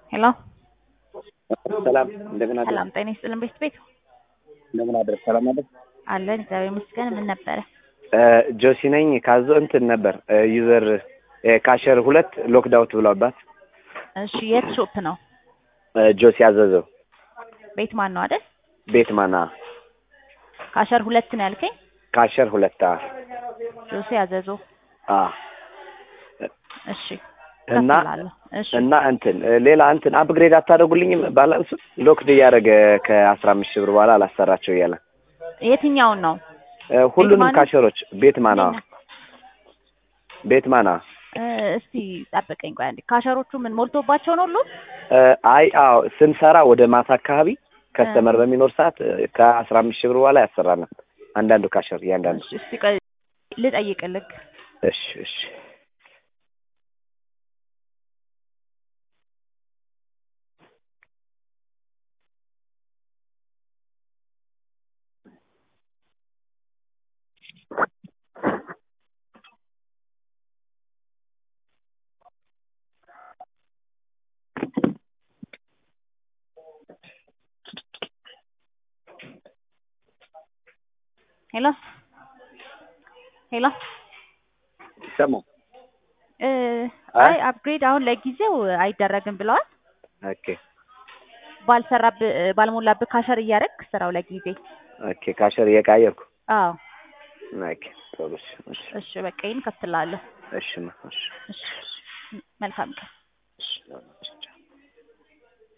ሄሎ ሰላም እንደምን አደርክ? ሰላም ጤና ይስጥልን ቤት ቤት እንደምን አደርክ? ሰላም አደርክ? አለን እግዚአብሔር ይመስገን። ምን ነበረ? ጆሲ ነኝ። ካዞ እንትን ነበር ዩዘር ካሸር ሁለት ሎክዳውት ብሏባት እሺ የት ሾፕ ነው? ጆሲ አዘዘው ቤት ማን ነው አይደል? ቤት ማና ካሸር ሁለት ነው ያልከኝ? ካሸር ሁለት አ ጆሴ አዘዞ። አ እሺ እና እከፍላለሁ። እሺ እና እንትን ሌላ እንትን አፕግሬድ አታደርጉልኝም? ባላንሱ ሎክድ እያደረገ ከአስራ አምስት ሺህ ብር በኋላ አላሰራቸው እያለ የትኛውን ነው? ሁሉንም ማና? ካሸሮች ቤት ማና ቤት ማና እ እስቲ ጠብቀኝ ቆይ አንዴ። ካሸሮቹ ምን ሞልቶባቸው ነው ሁሉ? አይ አዎ ስንሰራ ወደ ማታ አካባቢ ከስተመር በሚኖር ሰዓት ከአስራ አምስት ሺህ ብር በኋላ ያሰራናል። አንዳንዱ ካሸር እያንዳንዱ እሺ እስቲ ቆይ ልጠይቅልህ። እሺ እሺ ሄሎ ሄሎ ይሰማል። እ አይ? አይ አፕግሬድ አሁን ለጊዜው አይደረግም ብለዋል። ኦኬ ባልሰራብህ ባልሞላብህ ካሸር እያደረግ ስራው ለጊዜ። ኦኬ ካሸር እየቃየርኩ አዎ ኦኬ ጥሩ እሺ እሺ እሺ በቃ ይሄን ከፍትላለሁ። እሺ እሺ እሺ መልካም ቀን። እሺ